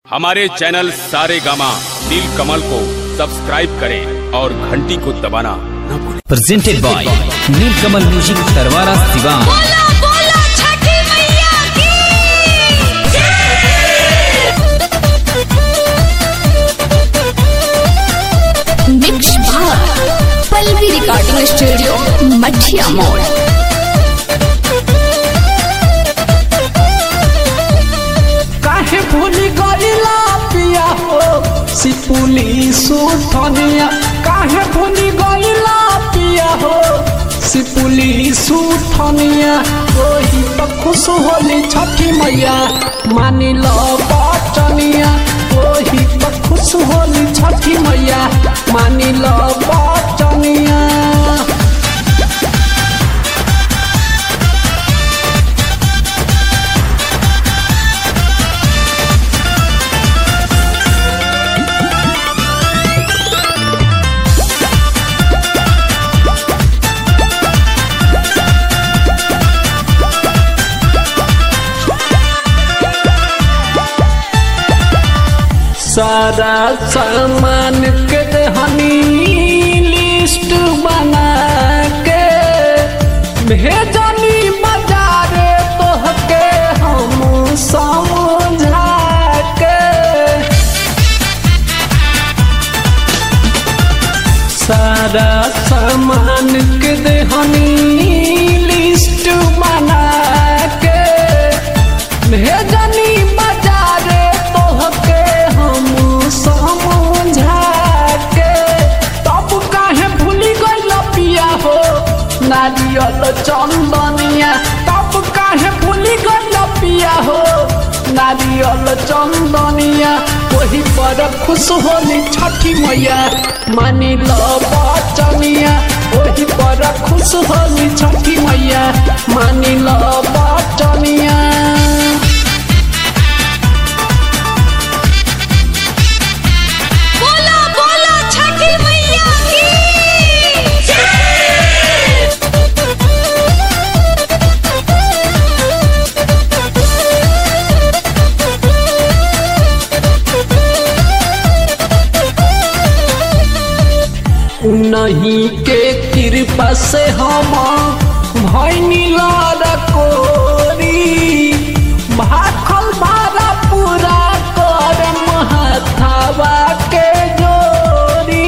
हमारे चैनल सारे गामा नील कमल को सब्सक्राइब करें और घंटी को दबाना न भूलें presented by Nilkamal Music Tarwara Sivan. बोला बोला छठी मैया की मिक्स भाग पल्लवी रिकॉर्डिंग स्टूडियो मठिया मोड़ काहे भूली गईला पिया हो सिपुली सुथनिया काहे भूली गईला पिया हो सिपुली सुथनिया ओही पर खुश होली छठी मैया मानी लो बचनिया ओही पर खुश होली छठी मैया मानी लो बचनिया सारा सामान के हनी लिस्ट बना के भेजनी बाजार तोहके हम समझा के सारा सामान के हनी लिस्ट बना के भेजनी बाजार तोहके हम समझा के तब काहे भूली गइल पिया हो नारियल चंदनिया तब काहे भूली गइल पिया हो नारियल चंदनिया वही पर खुश होली छठी मैया मानी लो बचनिया वही पर खुश होली छठी मैया मानी लो बचनिया बोला बोला छठी मैया की नहीं के कृपा से हम भैनी कोरी भाखल भारा पूरा कर महथावा के जोरी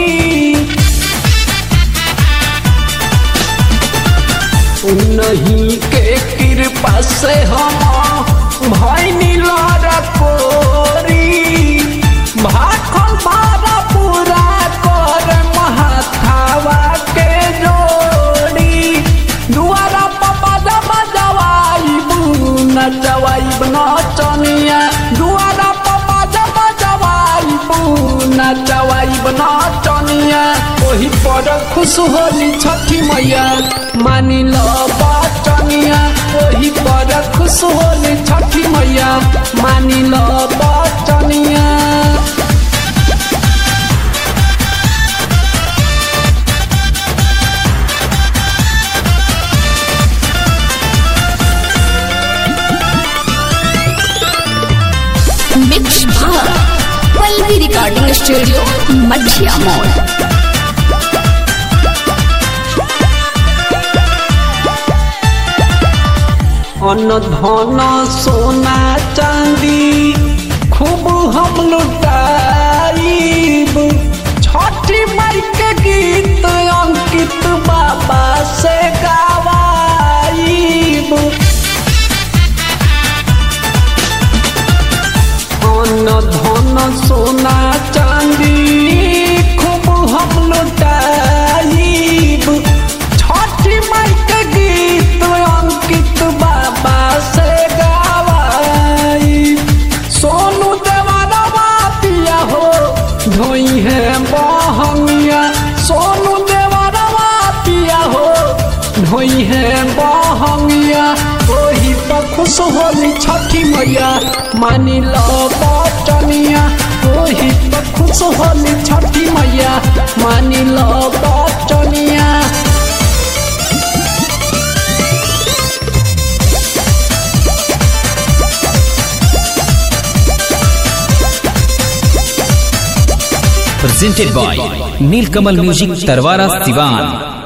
नहीं के कृपा से हम भैनी कोरी भाखल भारा पूरा कर महथावा के जोड़ी दुआरा पपा दबा जवाइबू नचवाइब नचनिया दुआरा पपा दबा जवाइबू नचवाइब नचनिया ओही पर खुश होली छठी मैया मानी लो बचनिया ओही पर खुश होली छठी मैया मानी लो बचनिया मिक्स भाग पल्लवी रिकॉर्डिंग स्टूडियो मठिया मोड़ अन्न धन सोना चांदी खूब हम लुटाइब छठी माई के गीत अंकित बाबा से गावाइब अन्न धन सोना चांदी खूब हम लुटाइब छठी माई के गीत अंकित बाबा से गावाई सोनू देवानवा पिया हो धोई है बहंगिया सोनू देवानवा पिया हो धोई है बहंगिया ओही पर खुश होली छठी मैया मानी लो बचनिया ओही पर खुश होली छठी मैया मानी लो बचनिया presented by Nilkamal Music Tarwara Sivan.